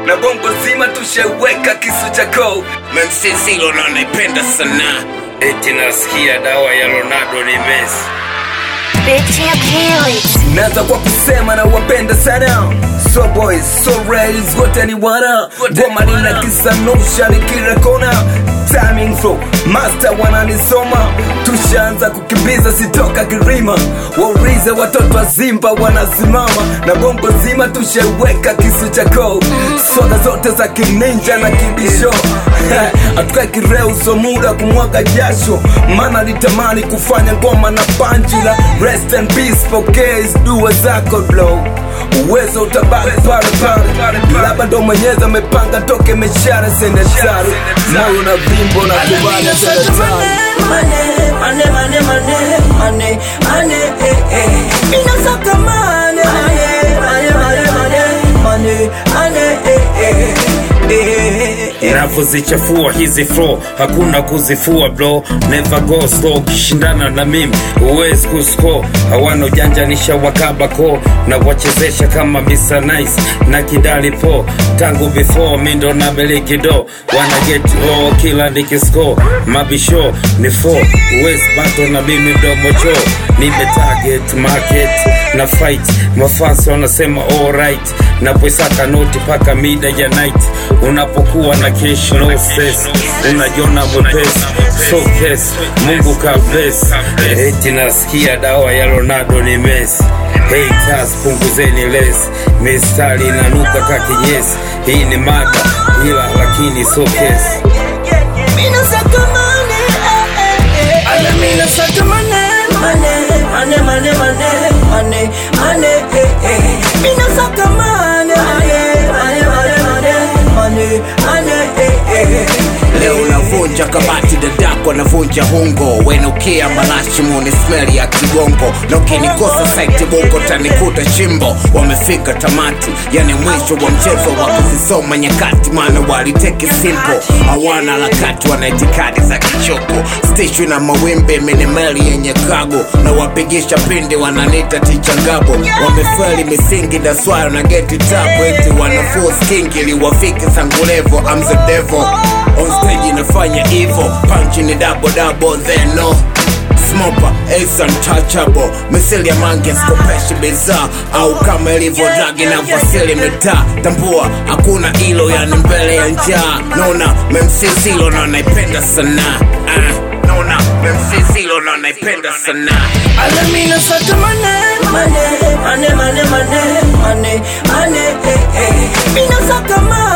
na bongo zima tusheweka kisu chako memsisilo na naipenda sana eti nasikia dawa ya Ronaldo ni Messi. Big Champ Helix. naanza kwa kusema na wapenda sana so boys so rails wote ni wana goma lina kisanusha ni kila kona timing flow master wananisoma tushaanza kukimbiza sitoka kirima waulize watoto wa Simba wanasimama na bongo zima tusheweka kisu chako soda zote za kininja na kibisho atukae kireuso muda kumwaga jasho maana nitamani kufanya ngoma na panjila rest and peace pokee dua zako blow uwezo utabaki pale pale labda ndo mwenyezi amepanga toke meshara sende tari moyo na vimbo na kubali sende tari Navyozichafua hizi flow hakuna kuzifua bro, never go slow. Kishindana na mimi huwezi kuscore, hawana ujanja nishawakaba ko na wachezesha kama Mr. Nice na kidali po tangu before mi ndo na miliki do wana get all kila nikiscore mabisho ni four huwezi bato na mimi mdomo cho nime target market na fight mafasi wanasema alright napoisaka noti paka mida ya night unapokuwa na cash no stress unajiona mwepesi so kes mungu ka bless eti nasikia dawa ya Ronaldo ni Messi haters punguzeni less mistari inanuka ka kinyesi hii ni mada ila lakini so kesi leo navunja kabati dadako navunja hungo wenukia malashi muni smeli ya kigongo na ukinikosa saiti bongo tanikuta chimbo wamefika tamati yani mwisho wa mchezo wa kuzisoma nyakati maana waliteke simpo hawana harakati wana itikadi za kichoko stishwi na mawimbi minimeli yenye kago na wapigisha pindi wananita tichangabo wamefeli misingi daswara na geti tabu eti wanafuo skingi liwafiki sangulevo I'm the devil on stage inafanya hivo panchi ni double double then no smopa ace untouchable misili ya mange skopeshi bidhaa au kama ilivyo dragi na vasili mitaa tambua hakuna ilo yani mbele ya njaa naona memsisilo na naipenda sana ah, naona memsisilo na naipenda sana Alamina saka mane, mane, mane, mane, mane, mane, mane, eh, eh. Mina saka mane.